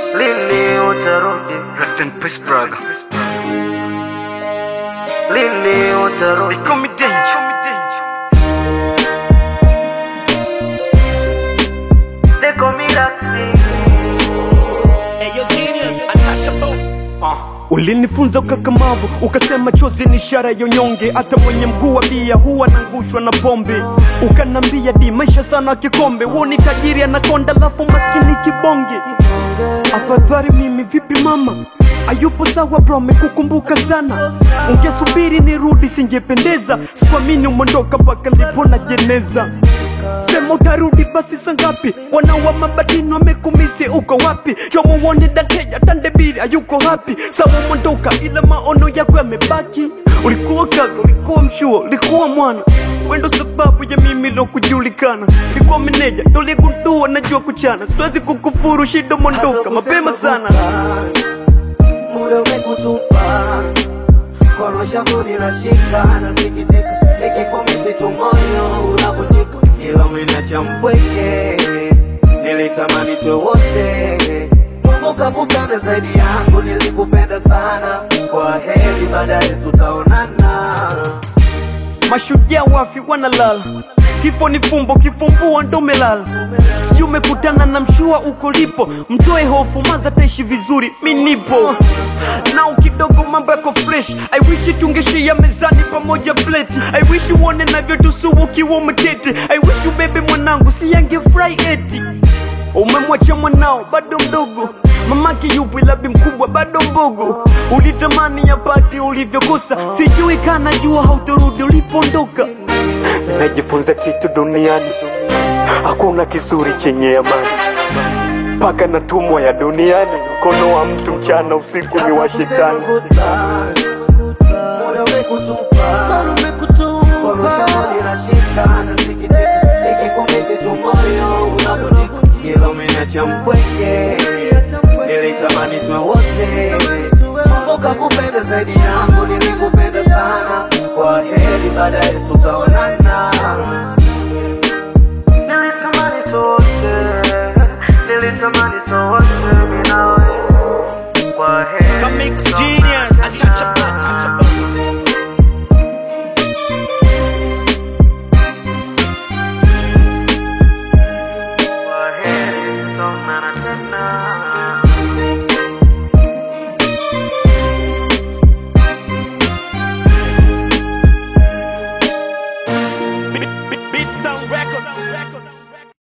lini utarudi, Rest in peace, brother. lini utarudi. They call me danger. They call me Raksi. Ulinifunza ukakamavu, ukasema chozi ni ishara ya unyonge. Hata mwenye mguu wa bia huwa anangushwa na pombe. Ukanambia di maisha sana kikombe, woni tajiri anakonda, lafu maskini kibonge. Afadhali mimi vipi mama Ayupo sawa bro, mekukumbuka sana. Ungesubiri nirudi, singependeza. Sikuamini umondoka mpaka ndipo na jeneza. Sema utarudi basi sangapi? Wanawa mabadini wamekumisi, uko wapi? Jomo uone dateja tandebiri ayuko hapi. Sawa umondoka, ila maono yako yamebaki. Ulikuwa kaka, ulikuwa mshua, ulikuwa mwana wendo sababu ya mimi lo kujulikana. Ulikuwa meneja, ndo ligundua najua kuchana. Siwezi kukufuru, shida mondoka mapema sana. muda umekutupa, kono shavu linashika, nasikitika, nikikumisi tu moyo unavunjika, kila umeniacha mpweke, nilitamani tuwe wote, Mungu kakupenda zaidi yangu, nilikupenda sana, kwa heri, baadaye tutaonana. Mashujaa wafi wanalala, kifo ni fumbo, kifumbua ndo melala. Sijui umekutana na mshua uko lipo, mtoe hofu, maza taishi vizuri, mi nipo nao kidogo, mambo yako fresh. I wish tungeshia mezani pamoja plate. I wish uone navyotusu ukiwa umeketi. I wish ubebe mwanangu, si yangefurahi eti umemwacha mwanao bado mdogo mamake yupo ila bi mkubwa bado mbogo ulitamani yapati ulivyokosa sijui kana jua hautorudi ulipoondoka najifunza kitu duniani hakuna kizuri chenye amani mpaka natumwa ya duniani mkono wa mtu mchana usiku ni wa shetani Muda umekutupa, kono shavu linashika, nasikitika, nikikumisi tu moyo unavunjika, kila umeniacha mpweke, nilitamani tuwe wote, Mungu kakupenda zaidi yangu, nilikupenda sana, kwa heri, baadaye tutaonana. Nilitamani tuwe wote, nilitamani tuwe wote